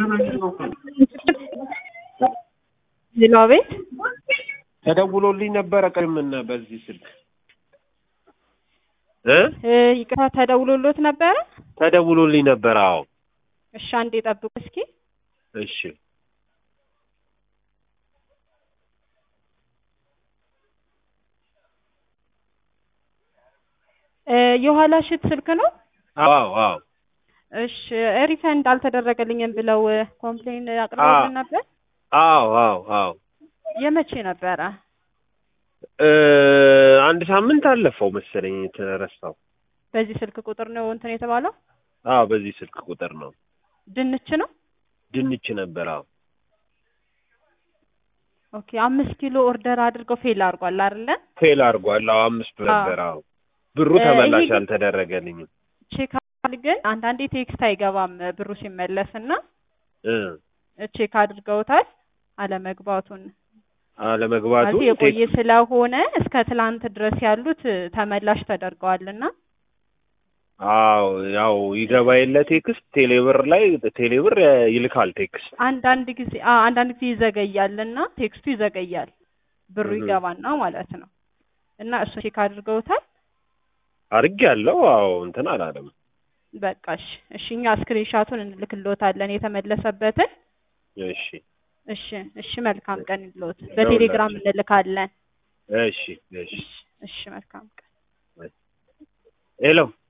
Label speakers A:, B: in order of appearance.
A: ሌላ ቤት
B: ተደውሎልኝ ነበረ ቅድምና በዚህ ስልክ እ
A: እ ይቅርታ ተደውሎሎት ነበረ?
B: ተደውሎልኝ ነበረ። አዎ
A: እሺ አንዴ ጠብቁ እስኪ።
B: እሺ
A: እ የኋላ ሽት ስልክ ነው?
B: አዎ አዎ
A: እሺ ሪፈንድ አልተደረገልኝም ብለው ኮምፕሌን አቅርበውልን ነበር።
B: አዎ አዎ አዎ
A: የመቼ ነበረ?
B: እ አንድ ሳምንት አለፈው መሰለኝ የተረሳው።
A: በዚህ ስልክ ቁጥር ነው እንትን የተባለው?
B: አዎ በዚህ ስልክ ቁጥር ነው።
A: ድንች ነው?
B: ድንች ነበር። አዎ
A: ኦኬ አምስት ኪሎ ኦርደር አድርገው ፌል አድርጓል አይደለ?
B: ፌል አድርጓል። አዎ አምስት
A: አዎ።
B: ነበር። አዎ ብሩ
A: እ
B: ተመላሽ
A: ይሄ-
B: አልተደረገልኝም።
A: ቼክ አድርገን ግን አንዳንዴ ቴክስት አይገባም ብሩ ሲመለስ እና
B: እ
A: ቼክ አድርገውታል አለመግባቱን
B: አለመግባቱ
A: ማለት የቆየ ስለሆነ እስከ ትላንት ድረስ ያሉት ተመላሽ ተደርገዋልና
B: አዎ ያው ይገባ የለ ቴክስት ቴሌብር ላይ ቴሌብር ይልካል ቴክስት።
A: አንዳንድ ጊዜ አ አንዳንድ ጊዜ ይዘገያልና ቴክስቱ ይዘገያል ብሩ
B: እህ።
A: ይገባና ማለት ነው እና እሱ ቼክ አድርገውታል
B: አርግ ያለው አዎ እንትን አላለም።
A: በቃ እሺ እሺ እኛ ስክሪንሻቱን እንልክልዎታለን የተመለሰበትን
B: እሺ
A: እሺ እሺ መልካም ቀን ይልዎት በቴሌግራም እንልካለን
B: እሺ እሺ
A: እሺ እሺ መልካም ቀን
B: ሄሎ